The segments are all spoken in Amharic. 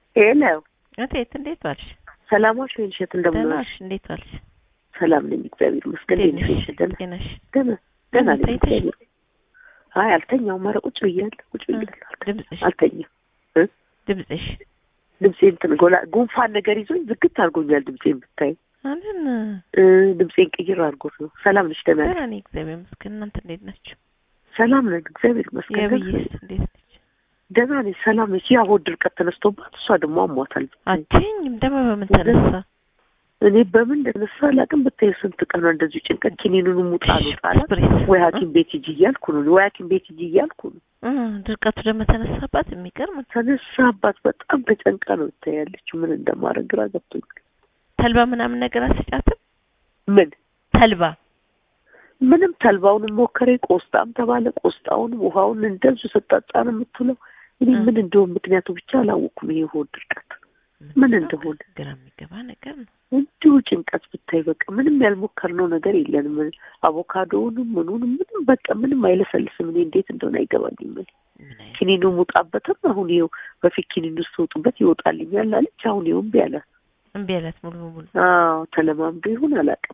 ሄሎ እቴት እንዴት ዋልሽ? ሰላማሽ ወይ እሸት እንደምን ደህና ዋልሽ? ዋልሽ? እንዴት ዋልሽ? ሰላም ነኝ እግዚአብሔር ይመስገን። እንዴት እንዴት ነሽ ነሽ? እሸት? ደህና እንዴት ነሽ? ደህና ደህና ነኝ ተኝተሽ? እግዚአብሔር አይ አልተኛውም። ኧረ ቁጭ ብያለሁ ቁጭ ብያለሁ። አልተኛም ድምፅሽ አልተኛም። ድምፅሽ ድምጼ እንትን ጎላ ጉንፋን ነገር ይዞኝ ዝግት አድርጎኛል። ድምጼን ብታይ አለን እ ድምጼን ቅይር አድርጎት ነው። ሰላም ነሽ? ደህና ነሽ? ደህና ነኝ እግዚአብሔር ይመስገን። እናንተ እንዴት ናችሁ? ሰላም ነን እግዚአብሔር ይመስገን። ደህና የብይስ ነኝ። እንዴት ነች? ደህና ነኝ። ሰላም ነች። ያ ሆድ ድርቀት ተነስቶባት እሷ ደግሞ አሟታል። አትይኝም ደግሞ በምን ተነሳ? እኔ በምን እንደነሳ አላውቅም። ብታይ ስንት ቀን ነው እንደዚሁ ጭንቀት ኪኒኑን ሙጣ ነው ጣላ ስፕሬስ ወይ ሐኪም ቤት ሂጂ እያልኩ ነው ወይ ሐኪም ቤት ሂጂ እያልኩ ነው። እ ድርቀቱ ደግሞ ተነሳባት። የሚገርም ነው። ተነሳባት። በጣም ተጨንቃ ነው ትታያለች። ምን እንደማደርግ ግራ ገብቶኛል። ተልባ ምናምን ነገር አስጫትም ምን ተልባ ምንም ተልባውንም ሞከሬ ቆስጣም ተባለ። ቆስጣውንም ውሃውን እንደዚሁ ስጠጣ ነው የምትውለው። እኔ እ። ምን እንደሆነ ምክንያቱ ብቻ አላወኩም። ይሄ ሆድ ድርቀት ምን እንደሆነ ግራ የሚገባ ነገር ነው። እንዲሁ ጭንቀት ብታይ በቃ ምንም ያልሞከርነው ነገር የለንም። አቮካዶውንም ምኑንም ምንም በቃ ምንም አይለሰልስም። እኔ እንዴት እንደሆነ አይገባኝም። እኔ ምን አይነት ኪኒኑ ሙጣበትም አሁን ይኸው በፊት ኪኒኑ ስትወጡበት ይወጣልኛል አለች። አሁን ይኸው እምቢ አለ። እምቢ አላት ሙሉ በሙሉ አዎ ተለማምዶ ይሁን አላውቅም፣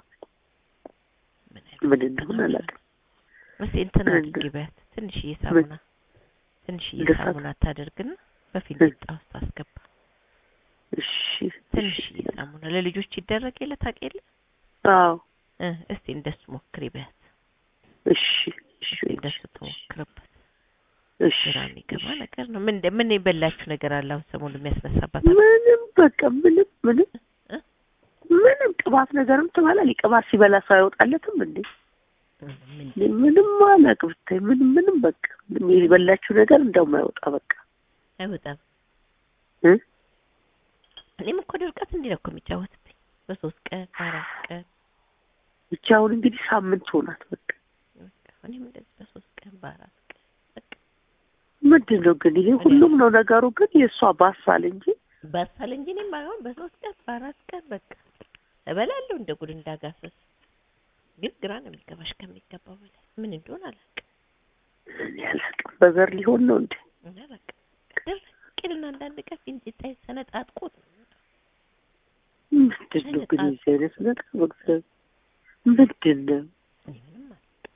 ምን አይነት ምን እንደሆነ አላውቅም። እስኪ እንትን ምን አድርጊ በያት ትንሽዬ ሳሙና ትንሽዬ እንደሳ- ሳሙና ታደርግና በፊት እ። ጣ ውስጥ አስገባ እሺ ትንሽዬ ሳሙና ለልጆች ይደረግ የለ ታውቂ የለ አዎ እ እስቲ እንደሱ ሞክሪ በያት እሺ እሺ እስቲ እንደሱ ትሞክርበት እሺ ግራ የሚገባ ነገር ነው ምን እንደ- ምን የበላችሁ ነገር አለ አሁን ሰሞኑን የሚያስነሳባት ምንም በቃ ምንም ምንም እ? ምንም ቅባት ነገርም ትበላል። ቅባት ሲበላ ሰው አይወጣለትም እንዴ? ምን እኔ ምንም አላውቅም። ብታይ ምንም ምንም በቃ ምንም የበላችሁ ነገር እንደውም አይወጣ በቃ አይወጣም እ? እኔም እኮ ድርቀት እንዲህ ነው እኮ የሚጫወትብኝ በሶስት ቀን በአራት ቀን ብቻ አሁን እንግዲህ ሳምንት ሆናት በቃ በቃ እኔም እንደዚህ በሶስት ቀን በአራት ቀን በቃ ምንድን ነው ግን ይሄ ሁሉም ነው ነገሩ። ግን የእሷ ባሳል እንጂ ባሳል እንጂ እኔም አሁን በሶስት ቀን በአራት ቀን በቃ እበላለሁ እንደ ጉድ እንዳጋሰስ ግን ግራ ነው የሚገባሽ ከሚገባው በላይ ምን እንደሆነ አላውቅም እኔ አላውቅም። በዘር ሊሆን ነው እንዴ? እና በቃ ድርቅልና አንዳንድ ቀን ፊንጢጣይ ሰነጣጥቆት ነው ምንድን ነው ግን የዚህ አይነት ነገር በእግዚአብሔር ምንድን ነው? እኔ ምንም አላውቅም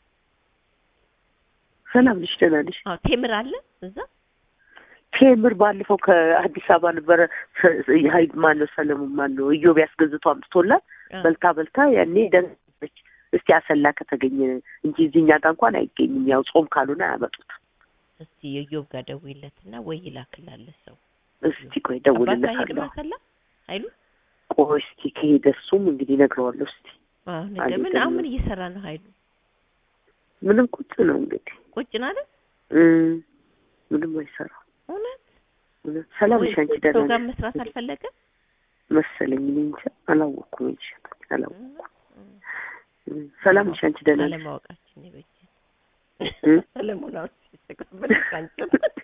ሰላም ነሽ? ደህና ነሽ? አዎ ቴምር አለ እዛ ቴምር ባለፈው ከአዲስ አበባ ነበረ ሀይድ ማነው ሰለሞን ማነው እዮብ ያስገዝቶ አምጥቶላት አ፣ በልታ በልታ ያኔ ደንች እስቲ አሰላ ከተገኘ እንጂ እዚህኛ ጋር እንኳን አይገኝም። ያው ጾም ካልሆነ አያመጡት። እስቲ የዮብ ጋር ደውይለትና ወይ ይላክላለ ሰው እስቲ ቆይ አባቱ አይሄድም ደውልለታለሁ። አሰላ አይሉ ቆይ እስቲ ከሄደ እሱም እንግዲህ እነግረዋለሁ። እስቲ አዎ ነገ አልሄደም ምን አሁን ነው። ምን እየሰራ ነው ኃይሉ ምንም ቁጭ ነው እንግዲህ ቁጭ ነው አይደል እም፣ ምንም አይሰራም። እውነት እውነት ሰላም ነሽ አንቺ? ሰው ደህና ጋር ነሽ መስራት አልፈለገም መሰለኝ። እኔ እንጃ አላወቅኩም እንጂ አላወቅኩም። እም፣ ሰላም ነሽ አንቺ? ደህና ነሽ? አለማወቃችን ይበጅ እም? ሰለሞን አሁን ሲተቀበል ካንቺ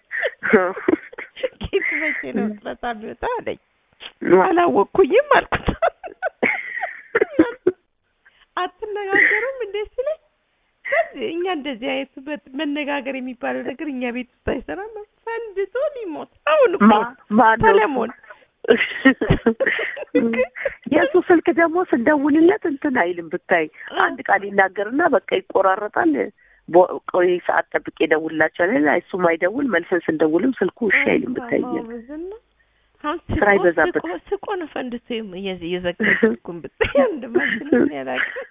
ኬት መቼ ነው ጥረታ ቢወጣ አለኝ አላወቅኩኝም አልኩት አትነጋገሩም እንዴ ሲለኝ ከዚህ እኛ እንደዚህ አይነቱ በት- መነጋገር የሚባለው ነገር እኛ ቤት ውስጥ አይሰራም ፈንድቶ ሊሞት አሁን እኮ ማ- ማነው? ሰለሞን የእሱ ስልክ ደግሞ ስንደውልለት እንትን አይልም ብታይ አንድ ቃል ይናገርና በቃ ይቆራረጣል። ቦ- ቆይ ሰዓት ጠብቄ እደውልላቸዋለሁ። እሱም አይደውል መልሰን ስንደውልም ስልኩ እሺ አይልም ብታይ አሁን ስራ ስቆ ይበዛበት። ስቆ ስቆ ነው ፈንድቶ የም- የዘ- የዘጋው ስልኩን ብታይ አንድማችንም ያላውቅም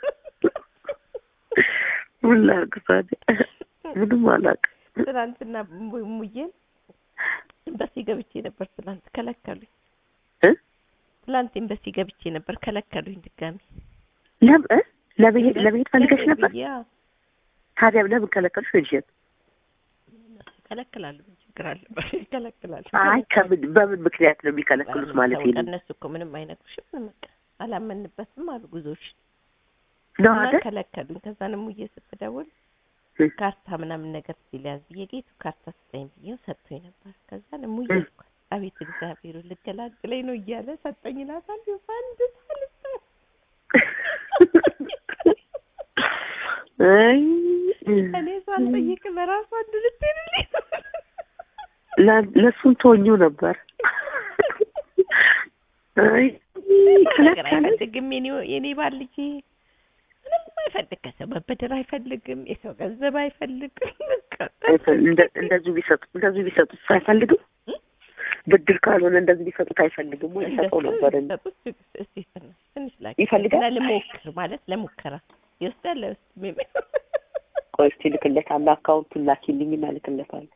ምን ላድርግ ታዲያ? ምንም አላውቅም። ትናንትና mu- ሙዬን ኤምባሲ ገብቼ ነበር። ትናንት ከለከሉኝ። እ? ትናንት ኤምባሲ ገብቼ ነበር ከለከሉኝ። ድጋሚ ለም እ? ለመሄድ ለመሄድ ፈልገሽ ለምን ነበር? ብዬ፣ አዎ፣ ታዲያ ለምን ከለከሉሽ? ወይንሸት እነሱ ይከለክላሉ። ምን ችግር አለበት? ይከለክላሉ። አይ ከምን በምን ምክንያት ነው የሚከለክሉት ማለት ታውቃ፣ ነው? እነሱ እኮ ምንም አይነግሩሽም። ምንም በቃ አላመንበትም አሉ ጉዞሽ ነው እና አይደል? ከለከሉኝ። ከዛ ነው ሙዬ ስትደውል እ? ካርታ ምናምን ነገር ሲለያዝ ብዬ ጌቱ ካርታ ስጠኝ ብዬ ሰጥቶኝ ነበር። ከዛ ነው ሙዬ እ? አልኳት፣ አቤት እግዚአብሔሩ ልገላግለኝ ነው እያለ ሰጠኝ ይላታል። አንድ ሳልሰ አይ እኔ ሳልጠይቅ በራሷ እንድልትልኝ ለ- ለእሱም ተወኙ ነበር አይ ነገር ከለከለ አይፈልግም። የኔ የኔ ባል ልጅ ምንም አይፈልግ። ከሰው መበደር አይፈልግም። የሰው ገንዘብ አይፈልግም። በቃ እንደ- እንደዚሁ ቢሰጡ እንደዚሁ ቢሰጡት አይፈልግም። ብድር ካልሆነ እንደዚህ ቢሰጡት አይፈልግም ወይ ሰጠው ነበር እንጂ እንደሱ እስቲ ትንሽ ትንሽ ላኪ ይፈልጋል? እና ልሞክር ማለት ለሙከራ ይወስዳል አይወስድም የሚል ቆይ እስኪ ልክለታለሁ። አካውንቱን ላኪልኝና ልክለታለሁ።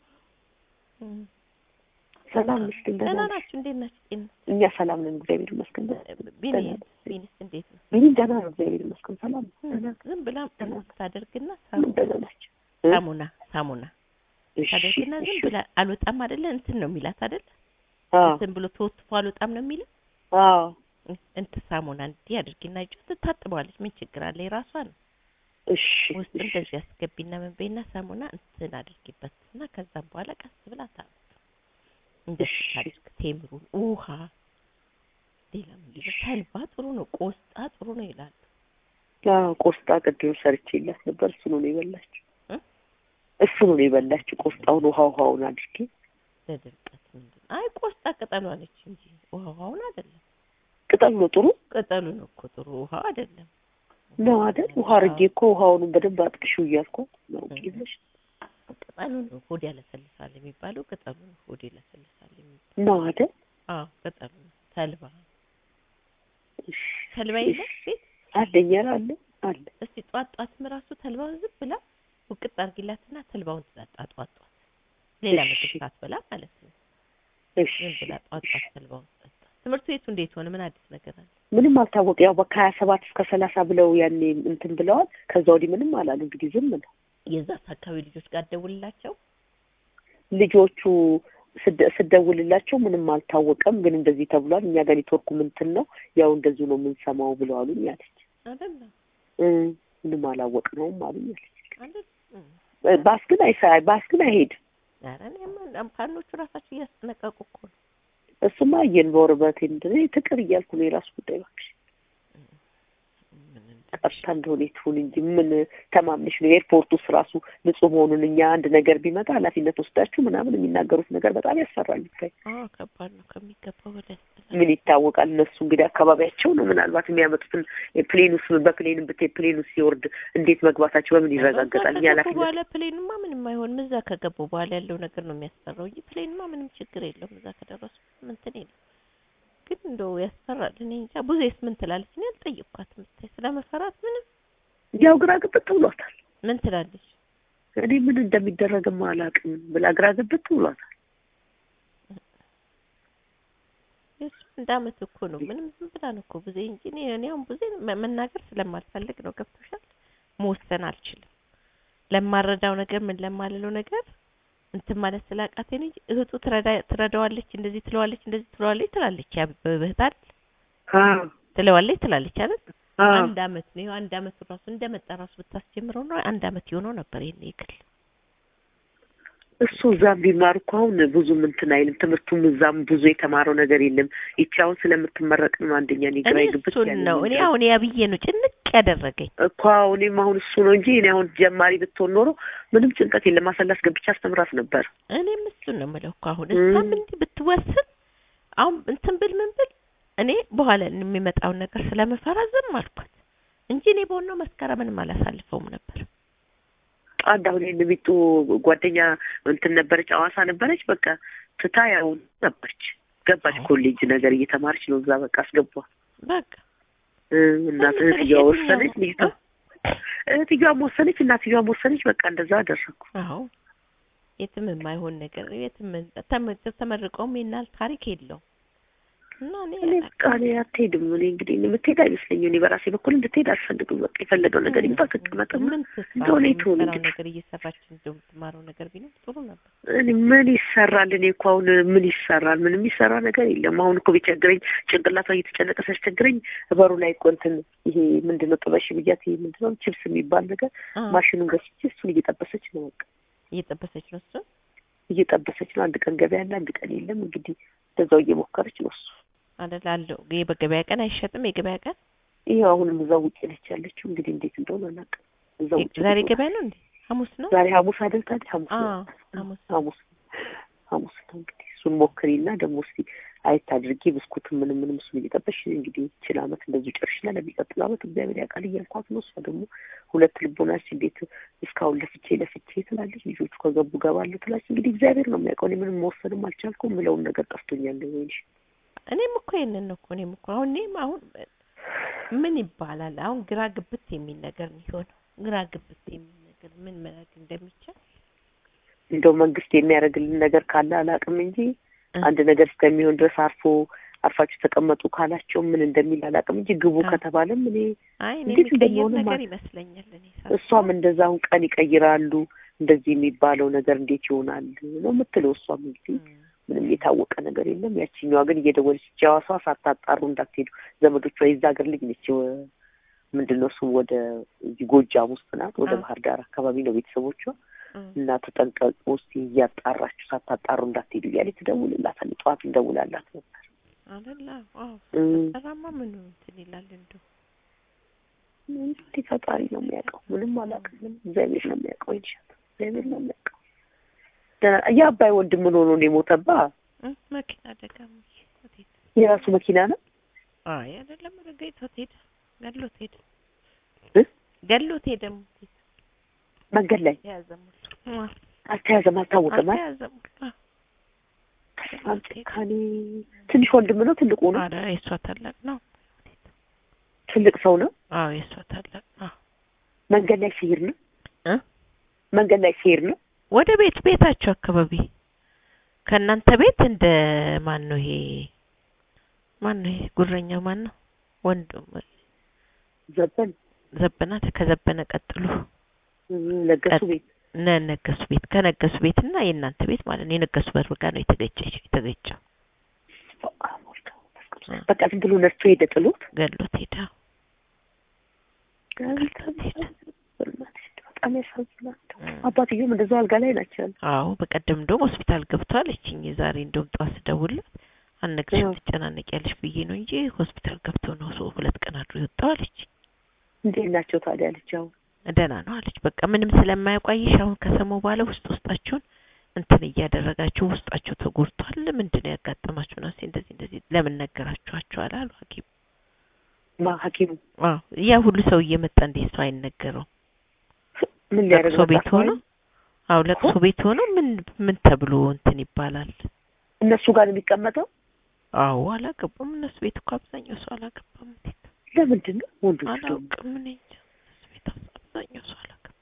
ሰላም ነሽ? ግን ደህና ደህና ነሽ? ናችሁ? እንዴት ናችሁ? ጤና እኛ ሰላም ነን፣ እግዚአብሔር ይመስገን። ቢኒ ደህና ነን። ቢኒስ እንዴት ነው? ምንም ደህና ነው፣ እግዚአብሔር ይመስገን። ሰላም ነው፣ ደህና ነው። ዝም ብላ ደህና ነው። ታደርግና ምን ደህና ናቸው? እ? ሳሙና ሳሙና እሺ፣ ታደርግና ዝም እሺ። ብላ አልወጣም አይደለ እንትን ነው የሚላት አይደለ አዎ፣ እንትን ብሎ ተወትፎ አልወጣም ነው የሚለው አዎ፣ እንትን ሳሙና እንዲህ አድርጊና እጇ ትታጥበዋለች። ምን ችግር አለ? የራሷ ነው። እሺ፣ ውስጥ እሺ። እንደዚህ አስገቢና ምን በይና ሳሙና እንትን አድርጊበት እና ከዛም በኋላ ቀስ ብላ ታጥብ። እንደዚህ እሺ። ታድርግ። ቴምሩን፣ ውሃ፣ ሌላ ምንድን ነው? ተልባ ጥሩ ነው፣ ቆስጣ ጥሩ ነው ይላሉ። አዎ፣ ቆስጣ ቅድም ሰርቼላት ነበር። እሱ ነው የበላችው፣ እ? እሱ ነው የበላችው። ቆስጣውን ውሃ ውሃውን አድርጌ ለድርቀት ምንድን ነው? አይ ቆስጣ ቅጠሏ ነች እንጂ ውሃውን አይደለም። ቅጠሉ ነው ጥሩ ቅጠሉ ነው እኮ ጥሩ፣ ውሃው አይደለም። ነው አይደል? ውሃ አድርጌ እኮ ውሃውንም በደንብ አጥቅሽው እያልኳት ነው ቂልሽ ቅጠሉ ነው ሆድ ያለሰልሳል የሚባለው ቅጠሉ ነው ሆድ ያለሰልሳል የሚባለው። ነው አይደል? አዎ ቅጠሉ ነው። ተልባ እሺ፣ ተልባ እሺ። የለም ቤት አለኝ ኧረ አለ አለ እስቲ ጧት ጧትም ራሱ ተልባውን ዝም ብላ ውቅጥ አድርጊላትና ተልባውን ትጠጣ ጧት ጧት ሌላ እሺ። ምግብ ሳትበላ ማለት ነው። እሺ ዝም ብላ ጧት ጧት ተልባውን ትጠጣ። ትምህርት ቤቱ እንዴት ሆነ? ምን አዲስ ነገር አለ? ምንም አልታወቀ። ያው ከሀያ ሰባት እስከ ሰላሳ ብለው ያኔ እንትን ብለዋል። ከዛ ወዲህ ምንም አላሉ። እንግዲህ ዝም ነው የዛስ አካባቢ ልጆች ጋር ደውልላቸው። ልጆቹ ስደ- ስደውልላቸው ምንም አልታወቀም፣ ግን እንደዚህ ተብሏል። እኛ ጋር ኔትወርኩ ምንትን ነው ያው እንደዚሁ ነው የምንሰማው ብለዋሉኝ አለች። አይደለም እ ምንም አላወቅነውም አሉኝ አለች። አይደል? እም። እ ባስ ግን አይሳ ባስ ግን አይሄድም። ኧረ እኔማ አምፓኖቹ ራሳቸው እያስጠነቀቁ እኮ ነው። እሱማ አየን በወርበት እንደ ትቅር እያልኩ ነው የራሱ ጉዳይ እባክሽ። ምን እንደ- ጠፍታ እንደሆነ ትሁን እንጂ ምን ተማምነሽ ነው? ኤርፖርት ውስጥ ራሱ ንጹህ መሆኑን እኛ አንድ ነገር ቢመጣ ኃላፊነት ወስዳችሁ ምናምን የሚናገሩት ነገር በጣም ያስፈራል። ብታይ አዎ ከባድ ነው ከሚገባው በላይ ያስጠላል። ምን ይታወቃል? እነሱ እንግዲህ አካባቢያቸው ነው ምናልባት የሚያመጡትን ፕሌን ውስጥ በፕሌን ብትሄድ ፕሌን ውስጥ ሲወርድ እንዴት መግባታቸው በምን ይረጋገጣል? እኛ ከገቡ ኃላፊነት በኋላ ፕሌንማ ምንም አይሆንም። እዛ ከገቡ በኋላ ያለው ነገር ነው የሚያስፈራው እንጂ ፕሌንማ ምንም ችግር የለውም። እዛ ከደረሱ እንትን የለም። ግን እንደው ያስፈራል። እኔ እንጃ ብዙዬስ ምን ትላለች? እኔ አልጠየቅኳትም። ብታይ ስለመፈራት ምንም ያው ግራ ግብት ብሏታል። ምን ትላለች? እኔ ምን እንደሚደረግም አላውቅም ብላ ግራ ግብት ብሏታል። የሱ እንደ አመት እኮ ነው። ምንም ዝም ብላ ነው እኮ ብዙ እንጂ እኔ እኔ አሁን ብዙ መናገር ስለማልፈልግ ነው። ገብቶሻል? መወሰን አልችልም። ለማረዳው ነገር ምን ለማልለው ነገር እንትን ማለት ስላቃተኝ ነው እንጂ እህቱ ትረዳ ትረዳዋለች፣ እንደዚህ ትለዋለች፣ እንደዚህ ትለዋለች ትላለች። ያ በእህት አይደል አዎ ትለዋለች ትላለች አይደል? አዎ አንድ አመት ነው ይኸው አንድ አመት ራሱ እንደመጣ ራሱ ብታስጀምረው ነው አንድ አመት የሆነው ነበር ይሄን ይክል እሱ እዛም ቢማር እኮ አሁን ብዙም እንትን አይልም። ትምህርቱም እዛም ብዙ የተማረው ነገር የለም። ይቺ አሁን ስለምትመረቅ ነው አንደኛ እኔ ግራ እኔ ይግብት እሱን ያለኝ ነው እኔ ነገር። አሁን ያብዬ ነው ጭንቅ ያደረገኝ። እኮ አሁን እኔም አሁን እሱ ነው እንጂ እኔ አሁን ጀማሪ ብትሆን ኖሮ ምንም ጭንቀት የለም። አሰላስ ገብቻ አስተምራት ነበር። እኔም እሱን ነው የምለው እኮ አሁን እም። እሷም እንዲህ ብትወስን አሁን እንትን ብል ምን ብል እኔ በኋላ የሚመጣውን ነገር ስለምፈራ ዝም አልኳት እንጂ እኔ በሆነው መስከረምንም አላሳልፈውም ነበር። አንድ አሁን ይህን ሚጡ ጓደኛ እንትን ነበረች፣ አዋሳ ነበረች። በቃ ትታ ያው ነበረች ገባች። አዎ። ኮሌጅ ነገር እየተማረች ነው እዛ በቃ አስገቧ በቃ እናት ለምን እህትየዋ የትኛው ወሰነች፣ ነው? ልጅቷ እህትየዋም ወሰነች፣ እናትየዋም ወሰነች። በቃ እንደዛ አደረኩ። አዎ የትም የማይሆን ነገር የትም ተመ- ተመርቀውም የናል ታሪክ የለውም እና እኔ እኔ በቃ እኔ አትሄድም። እኔ እንግዲህ እኔ የምትሄድ አይመስለኝም። እኔ በራሴ በኩል እንድትሄድ አልፈልግም። በቃ የፈለገው ነገር ይምጣ፣ ትቀመጥና ምን ትስራ እንደሆነ ይትሆን የምትሰራው እንግዲህ ነገር እየሰራች እንደው የምትማረው ነገር ቢኖር ጥሩ ነበር። እኔ ምን ይሰራል? እኔ እኮ አሁን ምን ይሰራል? ምንም የሚሰራ ነገር የለም። አሁን እኮ ቢቸግረኝ ጭንቅላቷ እየተጨነቀ ሲያስቸግረኝ በሩ ላይ እኮ እንትን ይሄ ምንድን ነው ጥበሽ ብያት ይሄ ምንድን ነው ቺፕስ የሚባል ነገር አ ማሽኑን ገዝቼ እሱን እየጠበሰች ነው። በቃ እየጠበሰች ነው እሱን እየጠበሰች ነው። አንድ ቀን ገበያ አለ፣ አንድ ቀን የለም። እንግዲህ እንደዛው እየሞከረች ነው እሱ አይደል አለው። ይሄ በገበያ ቀን አይሸጥም። የገበያ ቀን ይሄ አሁንም እዛው ውጭ ነች ያለችው። እንግዲህ እንዴት እንደሆነ አላውቅም። እዛው ውጭ ዛሬ ነች። ገበያ ነው እንዴ? ሐሙስ ነው። ዛሬ ሐሙስ አይደል? ታዲያ ሐሙስ ነው። አዎ ሐሙስ ሐሙስ ሐሙስ ነው። እንግዲህ እሱን ሞክሪና ደግሞ እስቲ አየት አድርጌ ብስኩትም ምንም ምንም እሱን እየጠበሽ እንግዲህ ይችን አመት እንደዚሁ ጨርሽና ለሚቀጥለው አመት እግዚአብሔር ያውቃል እያልኳት ነው። እሷ ደግሞ ሁለት ልቦናች እንዴት እስካሁን ለፍቼ ለፍቼ ትላለች። ልጆቹ ከገቡ ገባለሁ ትላለች። እንግዲህ እግዚአብሔር ነው የሚያውቀው። እኔ ምንም መወሰንም አልቻልኩም። ምለውን ነገር ጠፍቶኛል። ወይንሽ እኔም እኮ ይሄንን ነው እኮ እኔም እኮ አሁን እኔም አሁን ምን ይባላል አሁን ግራ ግብት የሚል ነገር ነው የሆነው። ግራ ግብት የሚል ነገር ምን መላክ እንደሚቻል እንደው መንግስት የሚያደርግልን ነገር ካለ አላውቅም እንጂ አንድ ነገር እስከሚሆን ድረስ አርፎ አርፋችሁ ተቀመጡ ካላቸው ምን እንደሚል አላውቅም እንጂ ግቡ አዎ። ከተባለም እኔ አይ እኔ እንዴት የሚቀየር እንደሚሆንም ነገር አል- ይመስለኛል እኔ ሳስበው። እሷም እንደዛ አሁን ቀን ይቀይራሉ እንደዚህ የሚባለው ነገር እንዴት ይሆናል ነው የምትለው። እሷም እንግዲህ እም፣ ምንም የታወቀ ነገር የለም። ያችኛዋ ግን እየደወለች ጃዋሷ ሳታጣሩ እንዳትሄዱ ዘመዶቿ የዛ ሀገር ልጅ ነች። ወ- ምንድን ነው እሱም ወደ እዚህ ጎጃም ውስጥ ናት። ወደ አዎ። ባህር ዳር አካባቢ ነው ቤተሰቦቿ እም፣ እና ተጠንቀቁ እስኪ እያጣራችሁ ሳታጣሩ እንዳትሄዱ እያለች ትደውልላታለች። ጠዋት እንደውላላት ነበር። አይደለ አዎ እም፣ ጠራማ ምኑ እንትን ይላል እንደው እንግዲህ ፈጣሪ ነው የሚያውቀው። ምንም አላውቅም። ምንም እግዚአብሔር ነው የሚያውቀው። ይልሻት እግዚአብሔር ነው የሚያውቀው። ደህና የአባይ ወንድም ምን ሆኖ ነው የሞተባ? እም፣ መኪና አደጋ ሞት ሄደ። የራሱ መኪና ነው አይ አይደለም ኧረ ገይቶት ሄደ ገሎት ሄደ እ? ገሎት ሄደ ሞት ሄደ መንገድ ላይ የያዘ ሞት አ አልተያዘም፣ አልታወቀም። አይደል? አልተያዘም አ በጣም ጭካኔ። ትንሽ ወንድም ነው ትልቁ ነው? ኧረ የእሷ ታላቅ ነው ትልቅ ሰው ነው። አዎ የእሷ ታላቅ ነው መንገድ ላይ ሲሄድ ነው እ መንገድ ላይ ሲሄድ ነው። ወደ ቤት ቤታቸው አካባቢ ከእናንተ ቤት እንደ ማን ነው ይሄ ማን ነው ይሄ ጉረኛው ማን ነው ወንድም ዘበን ዘበና ከዘበነ ቀጥሎ እ፣ ለገሱ ቀጥ- ቤት እነ ነገሱ ቤት ከነገሱ ቤት እና የእናንተ ቤት ማለት ነው የነገሱ በር ጋር ነው የተገጨች የተገጨው በቃ ዝም ብሎ ነርቶ ሄደ ጥሎት ገሎት ሄዳ በጣም ያሳዝናል። አባትየውም እንደዛው አልጋ ላይ ናቸው ያሉት። አዎ በቀደም እንደውም ሆስፒታል ገብቷል እችኝ ዛሬ እንደውም ጠዋት ስደውልለት አልነግርሽም አዎ። ትጨናነቂያለሽ ብዬ ነው እንጂ ሆስፒታል ገብቶ ነው ሰው ሁለት ቀን አድሮ የወጣው አለች እንዴት ናቸው ታዲያ አለች። አሁን ደህና ነው አለች በቃ ምንም ስለማያውቋይሽ አሁን ከሰማሁ በኋላ ውስጥ ውስጣችሁን እንትን እያደረጋችሁ ውስጣችሁ ተጎድቷል ምንድን ነው ያጋጠማችሁ ነው እንደዚህ እንደዚህ ለምን ነገራችኋቸዋል አሉ ሀኪም ማ ሐኪሙ አዎ ያ ሁሉ ሰው እየመጣ እንዴት ሰው አይነገረው ምን ሊያደርግ ለቅሶ መጣ? ቤት ሆኖ አዎ ለቅሶ ቤት ሆኖ ምን ምን ተብሎ እንትን ይባላል እነሱ ጋር ነው የሚቀመጠው። አዎ አላገባም እነሱ ቤት እኮ አብዛኛው ሰው አላገባም እንዴት ለምንድን ነው ወንዶች ደግሞ አላውቅም እኔ እንጃ እነሱ ቤት አብዛኛው ሰው አላገባም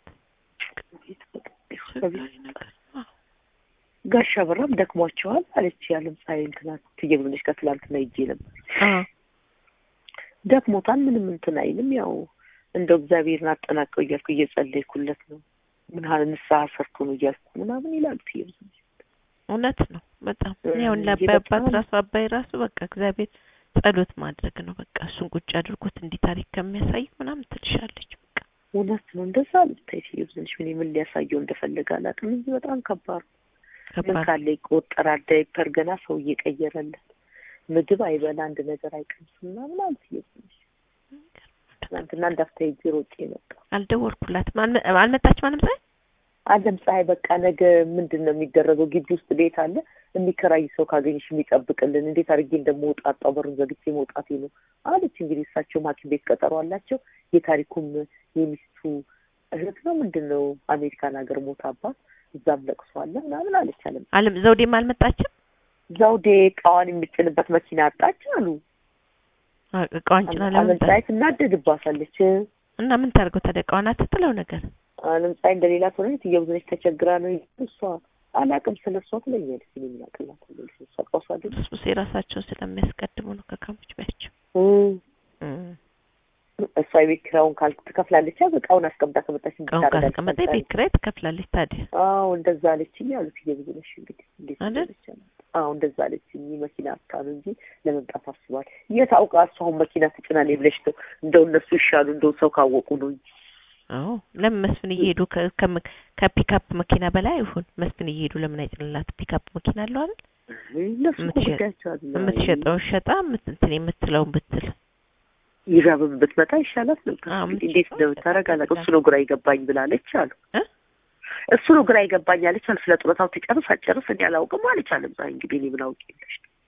አስቸጋሪ ነገር አዎ ጋሻ በራም ደክሟቸዋል አለች። ያለም ፀሐይ እንትና ትየብልሽ ከትላንትና ይጄ ነበር አዎ ደክሞታል። ምንም እንትን አይልም። ያው እንደው እግዚአብሔርን አጠናቀው እያልኩ እየጸለይኩለት ነው። ምን ያህል ንስሐ ሰርቶ ነው እያልኩ ምናምን ይላሉ ትየብልሽ እውነት ነው በጣም እ እኔ አሁን እንጂ ለአባይ አባት በጣም- ራሱ አባይ ራሱ በቃ እግዚአብሔር ጸሎት ማድረግ ነው በቃ እሱን ቁጭ አድርጎት እንዲህ ታሪክ ከሚያሳይ ምናምን ትልሻለች በቃ እውነት ነው። እንደዛ ልታይ ትየብልሽ ምን ምን ሊያሳየው እንደፈለገ አላውቅም እንጂ በጣም ከባድ ነው። ምን ከባድ ካለ ይቆጠራል። ዳይፐር ገና ሰው እየቀየረለት ምግብ አይበላ አንድ ነገር አይቀምስም ምናምን አለ ትየብልሽ ትናንትና እንዳፍታ ሄጄ ሮጬ መጣ አልደወልኩላትም አልመ- አልመጣችም አለም ፀሐይ አለም ፀሐይ በቃ ነገ ምንድን ነው የሚደረገው? ግቢ ውስጥ ቤት አለ የሚከራይ ሰው ካገኘሽ የሚጠብቅልን እንዴት አድርጌ እንደምወጣጣው በሩን ዘግቼ መውጣቴ ነው አለች። እንግዲህ እሳቸውም ሐኪም ቤት ቀጠሮ አላቸው። የታሪኩም የሚስቱ እህት ነው ምንድን ነው አሜሪካን ሀገር ሞታባት እዛም ለቅሶ አለ ምናምን አለች። አለም አለም ዘውዴም አልመጣችም ዘውዴ እቃዋን የምጭንበት መኪና አጣች አሉ። አ- እቃዋን ጭና አለም ለምን ፀሐይ ትናደድባታለች። እና ምን ታርገው ታዲያ እቃዋን አትጥለው ነገር አለም ፀሐይ እንደሌላ ትሆነ ትየብዘነች ተቸግራ ነው እሷ አላቅም ስለ እሷ ትለኛለች። እኔ ምን አቅላታለሁ እሷ ቀውሷ አይደል እሱ የራሳቸውን ስለሚያስቀድሙ ነው ከካሞች ባያቸው እሷ የቤት ኪራዩን ካል ትከፍላለች። ያው እቃውን አስቀምጣ ከመጣች እቃውን ካስቀመጠ ቤት ኪራይ ትከፍላለች ታዲያ አዎ እንደዛ አለችኝ አሉት። እየብዙነሽ እንግዲህ እንዴት አይደል? እንደሆነች አላውቅም። አዎ እንደዛ አለችኝ። መኪና አታ ነው እንጂ ለመምጣት አስባል። የት አውቃ እሷ አሁን መኪና ትጭናለች ብለሽ ነው? እንደው እነሱ ይሻሉ እንደው ሰው ካወቁ ነው እንጂ አዎ ለምን መስፍን እየሄዱ ከ- ከመ- ከፒካፕ መኪና በላይ ይሁን መስፍን እየሄዱ ለምን አይጭንላት ፒካፕ መኪና አለው አይደል እነሱ እኮ የምትሸጥ- ጉዳያቸው አይደለም። የምትሸጠውን ሸጣ የምት- እንትን የምትለውን ብትል ይራብም ብትመጣ ይሻላት ነበር። አዎ፣ እንግዲህ የምትሸጠው እንዴት እንደምታደርግ ሸጣ አላውቅም። እሱ ነው ግራ ይገባኝ ብላለች አሉ። እ? እሱ ነው ግራ ይገባኝ አለች አሉ። ስለ ጡረታው ትጨርስ አትጨርስ እኔ አላውቅም አለች አለም ፀሐይ። እንግዲህ እኔ ምን አውቄ የለሽ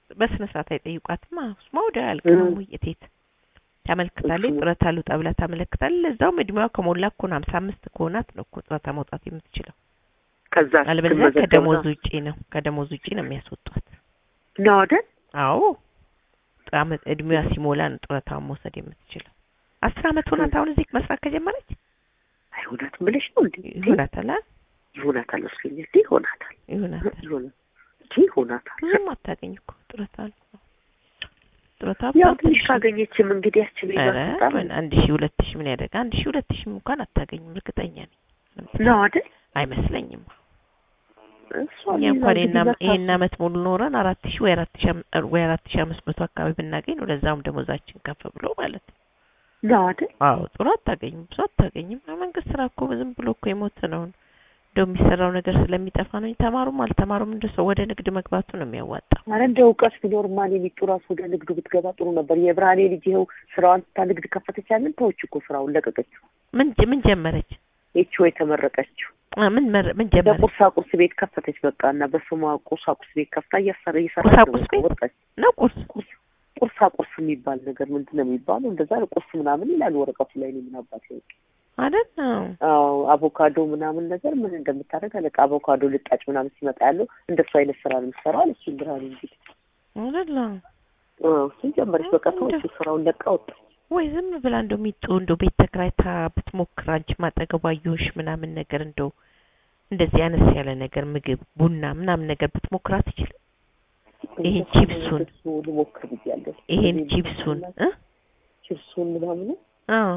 በስነ ስርዓት አይጠይቋትም። ስማ ወዲያው ያልቅም እም። ውይይቴት ታመልክታለች። እሱ- ጡረታ ልውጣ ብላ ታመለክታለች። ለዛውም እድሜዋ ከሞላ እኮ ነው ሀምሳ አምስት ከሆናት ነው እኮ ጡረታ መውጣት የምትችለው። ከዛ አለበለዚያ ስትመዘገብ ከደሞዝ ነው ውጪ ነው ከደሞዝ ውጪ ነው የሚያስወጧት። ነው አይደል? አዎ አመት እድሜዋ ሲሞላ ነው ጡረታውን መውሰድ የምትችለው። አስር አመት ሆናት አሁን እዚህ መስራት ከጀመረች አይሆናትም ብለሽ ነው እንዴ? ይሆናታል አ- ይሆናታል መስሎኛል። ይሆናታል ይሆናታል ይሆናል እንጂ ይሆናታል። ብዙም አታገኝ እኮ ጡረታ ነው ጡረታ ያው በጣም ትንሽ ትንሽ ነው። ካገኘችም እንግዲህ ያችን ኧረ ይመስጣል ምን አንድ ሺህ ሁለት ሺህ ምን ያደርግ አንድ ሺህ ሁለት ሺህ እንኳን አታገኝም እርግጠኛ ነኝ ነው አይደል? አይመስለኝም እሷ እኛ ሌላ እንኳን እንግዲህ ይሄን መታ- ይሄን አመት ሙሉ ኖረን አራት ሺህ ወይ አራት ሺህ አም- ወይ አራት ሺህ አምስት መቶ አካባቢ ብናገኝ ነው ለዛውም ደሞዛችን ከፍ ብሎ ማለት ነው ነው አይደል? አዎ ጥሩ አታገኝም ብዙ አታገኝም መንግስት ስራ እኮ ዝም ብሎ እኮ የሞተ ነው እንደው የሚሰራው ነገር ስለሚጠፋ ነው እንጂ ተማሩም አልተማሩም እንደ ሰው ወደ ንግድ መግባቱ ነው የሚያዋጣው አረ እንደ እውቀት ቢኖር ማን የሚጡ ራሱ ወደ ንግዱ ብትገባ ጥሩ ነበር። የብርሃኔ ልጅ ይኸው ስራዋን ስታ ንግድ ከፈተች ያለን ተወች እኮ ስራውን ለቀቀችው። ምን ጀ- ምን ጀመረች ይቺ የተመረቀችው አ፣ ምን መረ- ምን ጀመረች በቁርሳቁርስ ቤት ከፈተች። በቃ እና በስሟ ቁርሳቁርስ ቤት ከፍታ እያሰረ እየሰራች ነው። ቁርሳቁርስ በቃ ቤት? ወጣች። ነው ቁርስ ቁርስ ቁርሳቁርስ የሚባል ነገር ምንድን ነው የሚባለው? እንደዛ ነው ቁርስ ምናምን ይላል ወረቀቱ ላይ ነው ምን አባት ያውቅ። አይደል አዎ አዎ አቮካዶ ምናምን ነገር ምን እንደምታደርግ አለቃ አቮካዶ ልጣጭ ምናምን ሲመጣ ያለው እንደሱ አይነት ስራ ነው የምትሰራው አለች። ብርሃኔ እንግዲህ አይደል አዎ አዎ እሱን ጀመረች። በቃ ተወች፣ ስራውን ለቃ ወጣች። ወይ ዝም ብላ እንደው ሚጡ እንደው ቤት ተከራይታ ብትሞክር አንቺ ማጠገቧ አየሁሽ ምናምን ነገር እንደው እንደዚህ አነስ ያለ ነገር ምግብ ቡና ምናምን ነገር ብትሞክር አትችልም? ይሄን ቺፕሱን እሱ ልሞክር ብያለሁ። ይሄን እኔ ቺፕሱን እ ቺፕሱን ምናምን አዎ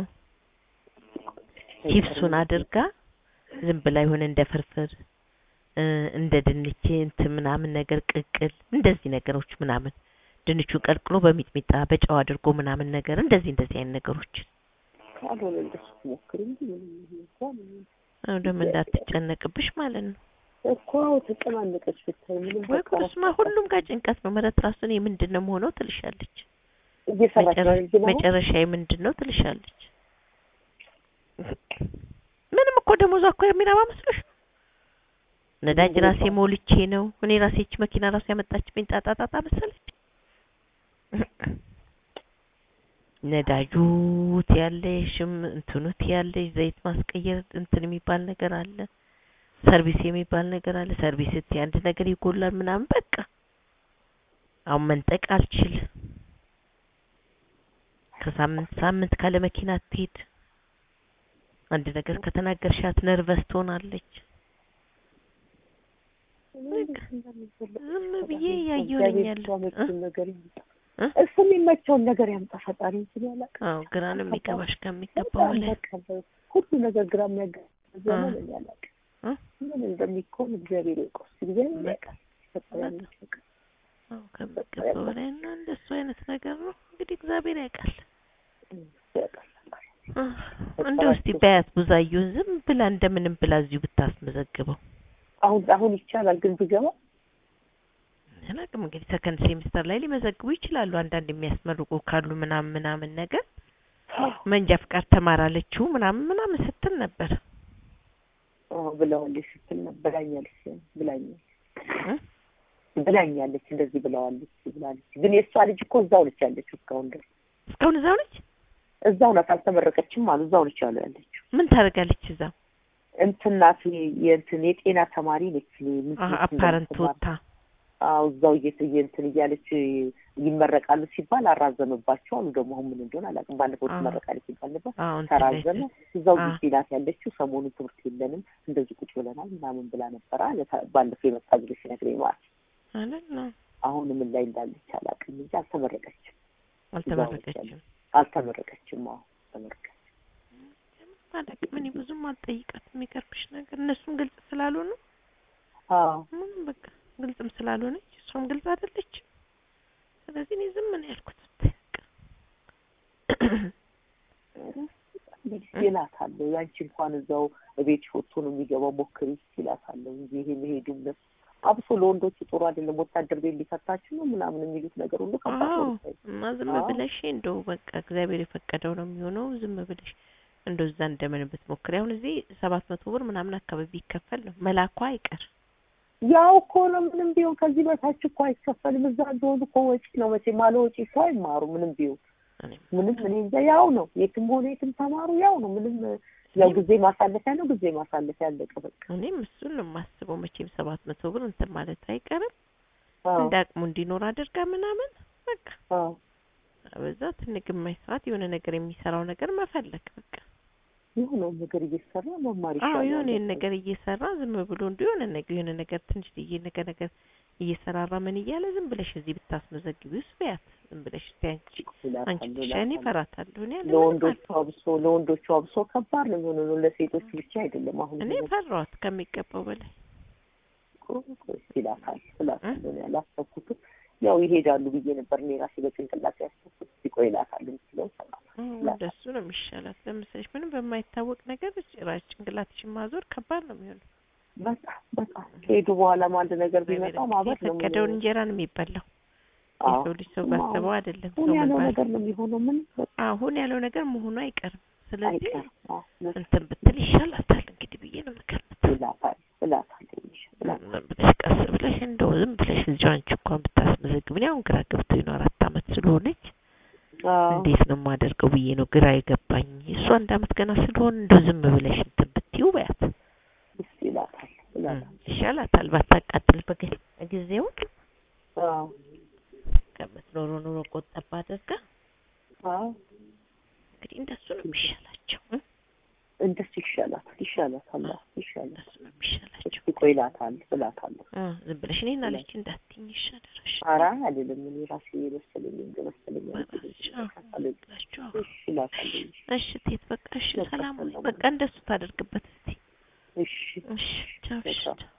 ቺፕሱን አድርጋ ዝም ብላ ይሆን እንደ ፍርፍር እ እንደ ድንች እንትን ምናምን ነገር ቅቅል እንደዚህ ነገሮች ምናምን ድንቹን ቀቅሎ በሚጥሚጣ በጨው አድርጎ ምናምን ነገር እንደዚህ እንደዚህ አይነት ነገሮች ካልሆነ እንደሱ ትሞክር እንጂ ምንም እንኳን አሁን ደግሞ እንዳትጨነቅብሽ ማለት ነው። እኮ ተጨናነቀች ብታይ ምንም ወይ በቃ ቁርስማ ሁሉም ጋር ጭንቀት ነው። ምረት ራሱ እኔ ምንድን ነው የምሆነው ትልሻለች። እየሰራች ነው መጨረ- እንጂ ነው መጨረሻዬ ምንድን ነው ትልሻለች። ምንም እኮ ደሞዟ እኮ የሚረባ መስሎሽ ነው? ነዳጅ ራሴ ሞልቼ ነው እኔ ራሴ እቺ መኪና ራሱ ያመጣችብኝ ጣጣጣጣ መሰለች። ነዳጁ ትያለሽም እንትኑ ትያለሽ ዘይት ማስቀየር እንትን የሚባል ነገር አለ ሰርቪስ የሚባል ነገር አለ ሰርቪስ ስትይ አንድ ነገር ይጎላል ምናምን በቃ አሁን መንጠቅ አልችል ከሳምንት ሳምንት ካለ መኪና አትሄድ አንድ ነገር ከተናገርሻት ነርቨስ ትሆናለች ዝም ብዬ እያየሁ ነኝ ያለሁት እ? ነገር ይምጣ እ? እሱ የሚመቸውን ነገር ያምጣ ፈጣሪ እንጂ ያላቅ አዎ ግራ ነው የሚገባሽ ከሚገባው በላይ ሁሉ ነገር ግራ የሚያገባ ዘመን አ። እኔ አላውቅም። እ? ምን እንደሚኮን እግዚአብሔር ይውቀው። እስኪ እግዚአብሔር ያውቃል። ፈጣሪ እውነት? ያውቃል። አዎ ከሚገባው በላይ እና እንደሱ አይነት ነገር ነው እንግዲህ እግዚአብሔር ያውቃል ያውቃል ፈጣሪ። እ፣ እንደው እስቲ በያት ቡዛየውን ዝም ብላ እንደምንም ብላ እዚሁ ብታስመዘግበው አሁን አሁን ይቻላል ግን ብገባ አላውቅም እንግዲህ ሰከንድ ሴሚስተር ላይ ሊመዘግቡ ይችላሉ አንዳንድ የሚያስመርቁ ካሉ ምናምን ምናምን ነገር መንጃ ፍቃድ ተማራለችው ምናምን ምናምን ስትል ነበር አዎ ብለዋለች ስትል ነበር ብላኛለች ብላኛለች እ? ብላኛለች እንደዚህ ብለዋለች ብላለች። ግን የእሷ ልጅ እኮ እዛው ነች ያለችው እስካሁን ድረስ እስካሁን እዛው ነች እዛው ናት፣ አልተመረቀችም አሉ። እዛው ነች ያሉ ያለችው ምን ታደርጋለች እዛው እንትን ናት የእንትን የጤና ተማሪ ነች። ምንድን አሀ ነች አፓረንት እንደምትማር? ወታ አዎ እዛው እየት እንትን እያለች ይመረቃሉ ሲባል አራዘመባቸው አሉ። ደግሞ አሁን ምን እንደሆነ አላውቅም። ባለፈው አዎ። ትመረቃለች ሲባል ነበር አዎ እንትን ላይ ተራዘመ። እዛው አዎ። ግቢ ናት ያለችው። ሰሞኑን ትምህርት የለንም እንደዚህ ቁጭ ብለናል ምናምን ብላ ነበረ አለ ታ- ባለፈው የመጣ ጊዜ ሲነግረኝ ማለት ነው። አይደል ነው አሁን ምን ላይ እንዳለች አላውቅም እንጂ አልተመረቀችም። አልተመረቀችም አልተመረቀችም። አዎ አልተመረቀችም። አላውቅም እኔ ብዙም አልጠይቃትም የሚገርምሽ ነገር እነሱም ግልጽ ስላልሆኑ አዎ ምንም በቃ ግልጽም ስላልሆነች እሷም ግልጽ አይደለችም ስለዚህ እኔ ዝም ነው ያልኩት እንግዲህ ይላታለሁ። ያንቺ እንኳን እዛው ቤት ወጥቶ ነው የሚገባው ሞክሪ ይላታለሁ እንጂ ይሄ መሄዱም ለሱ አብሶ ለወንዶቹ ጥሩ አይደለም። ወታደር ቤት ሊከታችሁ ነው ምናምን የሚሉት ነገር ሁሉ ከባድ አዎ ነው። ብታይ። እና ዝም አዎ። ብለሽ እንደው በቃ እግዚአብሔር የፈቀደው ነው የሚሆነው ዝም ብለሽ እንደው እዛ እንደምን ብትሞክሪ አሁን እዚህ ሰባት መቶ ብር ምናምን አካባቢ ይከፈል ነው መላኳ አይቀር ያው እኮ ነው ምንም ቢሆን ከዚህ በታች እኮ አይከፈልም። እዛ ቢሆን እኮ ወጪ ነው መቼም አለ ወጪ ሰው አይማሩ ምንም ቢሆን እኔም ምንም እኔ እንጃ ያው ነው የትም ሆነ የትም ተማሩ ያው ነው ምንም ያው ጊዜ ማሳለፊያ ነው ጊዜ ማሳለፊያ አለቀ በቃ እኔም እሱን ነው የማስበው። መቼም ሰባት መቶ ብር እንትን ማለት አይቀርም። አዎ እንደ አቅሙ እንዲኖር አድርጋ ምናምን በቃ አዎ በዛ ትንሽ ግማሽ ሰዓት የሆነ ነገር የሚሰራው ነገር መፈለግ በቃ የሆነውን ነገር እየሰራ መማር አዎ ይሻላል። የሆነ ይሄን ነገር እየሰራ ዝም ብሎ እንዲ የሆነ ነገር የሆነ ነገር ትንሽ ልዬ ነገር ነገር እየሰራራ ምን እያለ ዝም ብለሽ እዚህ ብታስመዘግቢውስ በያት ዝም ብለሽ እስቲ አንቺ ይላታል፣ አንቺ ብቻ ይላታል። እኔ እፈራታለሁ እኔ ያለ ለወንዶቹ አብሶ ለወንዶቹ አብሶ ከባድ ነው የሚሆነው ነው ለሴቶች ብቻ አይደለም። አሁን እኔ ፈራኋት ከሚገባው በላይ ይላታል ይላታል እኔ ያላሰብኩትም ያው ይሄዳሉ ብዬ ነበር እኔ ራሴ በጭንቅላት ያሰብኩት ሲቆይ ይላታል የምትለው ሰማት እም፣ እንደሱ ነው የሚሻላት ለምሳሌ ምንም በማይታወቅ ነገር ጭራሽ ጭንቅላትሽን ማዞር ከባድ ነው የሚሆነው በጣም በጣም ከሄዱ በኋላም አንድ ነገር ቢመጣ ማበድ ነው የፈቀደውን እንጀራ ነው የሚበላው የሰው ልጅ ሰው ባሰበው አይደለም ሰው ሁን ያለው መባል ነገር ነው የሚሆነው ምን አሁን ያለው ነገር መሆኑ አይቀርም ስለዚህ አይቀርም አዎ፣ እንትን ብትል ይሻላታል እንግዲህ ብዬ ነው የምገምተው ይላታል ይላታል ትንሽ ይላታል። ዝም ብለሽ ቀስ ብለሽ እንደው ዝም ብለሽ እዚሁ አንቺ እንኳን ብታስመዘግብ እኔ አሁን ግራ ገብቶኝ ነው አራት አመት ስለሆነች አዎ፣ እንዴት ነው የማደርገው ብዬ ነው ግራ የገባኝ እሱ አንድ አመት ገና ስለሆነ እንደው ዝም ብለሽ እንትን ብትይው በያት እስ ይላታል ይላታል። ይሻላታል ባታቃጥል በግ ጊዜውን አዎ ከምትኖሩ ኑሮ ቆጠባ አድርጋ አዎ እንግዲህ እንደሱ ነው የሚሻላቸው እ? እንደሱ ይሻላታል ይሻላታል አዎ፣ ይሻላል እንደሱ ነው የሚሻላቸው እስቲ ቆይ ይላታል እላታለሁ። እ፣ ዝም ብለሽ እኔን አለች እንዳትይኝ ይሻለሽ ኧረ አይደለም እኔ ራሴ የመሰለኝ እንደመሰለኝ በላቸው ብላችሁ አዎ። እሺ እላታለሁ። እሺ ቴት በቃ እሺ በቃ ሰላም ሁኚ። ሰላም በቃ እንደሱ ታደርግበት እስቲ እሺ እሺ ቻው እሺ በቃ ቻው